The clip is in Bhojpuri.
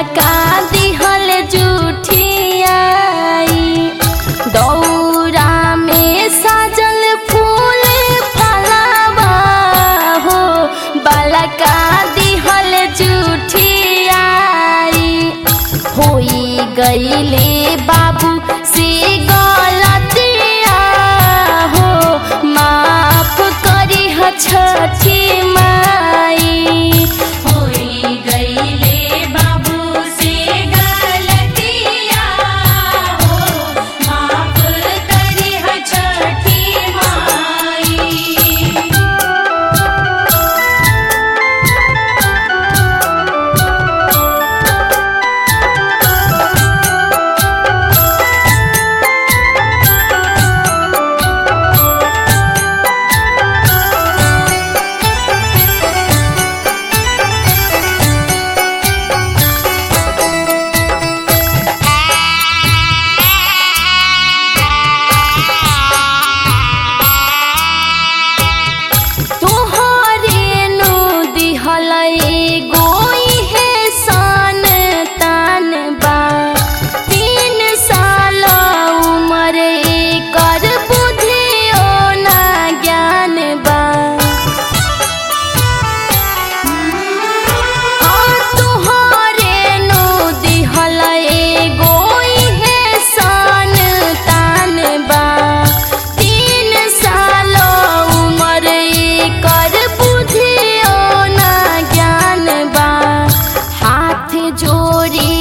का दिहल जुठियाई दौरा में सजल फूल फलावा हो बालका दिहल जुठियाई होई गईले बाबू से गलतिया हो माफ करी ह छठी माई होई गईले बाबू से गलतिया हो माफ करी ह छठी माई तोहरे नु दिहल एगो इहे सन तान बा तीन साल उमर एकर बुद्धियो ना ज्ञान बा तोहरे नु दिहल एगो इहे सन तान बा तीन साल उमर एकर बुद्धियो ना ज्ञान बा हाथ जोड़ी